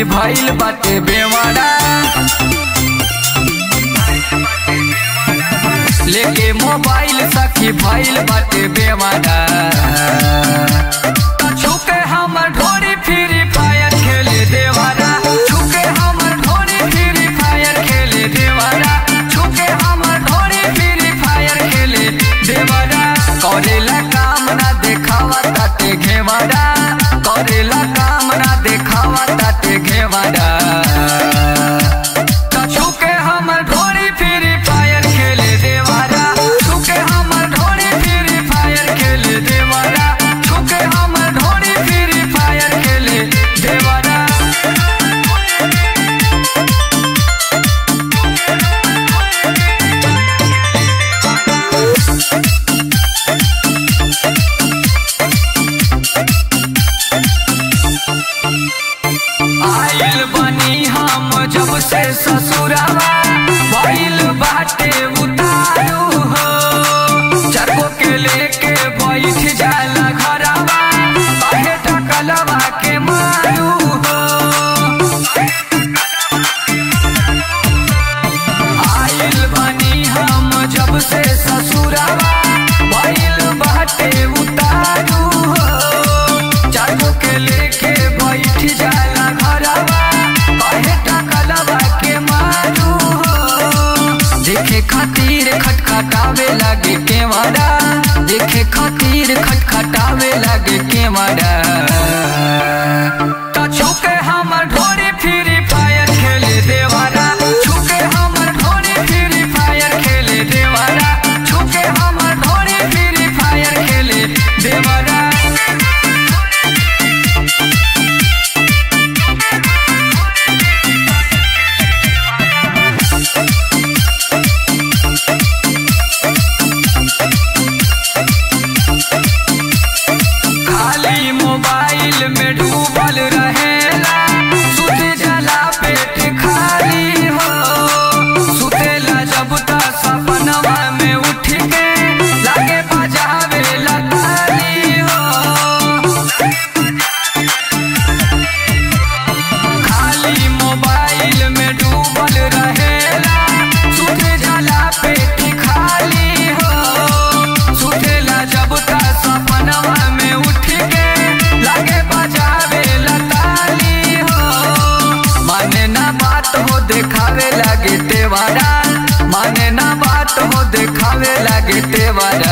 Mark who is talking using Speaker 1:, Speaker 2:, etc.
Speaker 1: सखी भइल बाटे बेवाड़ा लेके मोबाइल सखी भइल बाटे बेवाड़ा छुके हमर ढोरी फ्री फायर खेले देवारा छुके हमर ढोरी फ्री फायर खेले देवारा छुके हमर ढोरी फ्री फायर खेले देवारा करेला काम ना देखावा ताते घेवाड़ा करेला काम ना देखावा ताते घेवाड़ा छुके हमर ढोरी फ्री फायर खेले देवारा छुके हमर ढोरी फ्री फायर खेले देवारा छुके हमर ढोरी फ्री फायर खेले देवारा आइल बनी हम जब से ससुरावा भइल बाटे उतारू हो चरको के लेके बैठ जाला घरवा काहे टकलवा के मारू हो आइल बनी हम जब से ससुरावा भइल बाटे उतारू हो चारू के लेके बैठ जाला घरवा कहे टकलवा के मारू हो देखे खातिर खटखटावे लागे केवाड़ा देखे खातिर खटखटावे लागे केवाड़ा ता छुके हमर ढोरी फ्री फायर खेले देवारा छुके हमर ढोरी फ्री फायर खेले देवारा छुके हमर ढोरी फ्री फायर खेले देवारा खाली मोबाइल में डूबल रहेला सुत जला पेट खाली हो सुतेला जब तक सपनवा में उठ के लागे बजावे लताली हो खाली मोबाइल में डूबल रहेला सुत जला पेट खाली हो सुतेला जब तक सपनवा में उठ के लागे बजावे लताली हो माने ना बात हो देखावे लागे तेवारा माने ना बात हो देखावे लागे तेवारा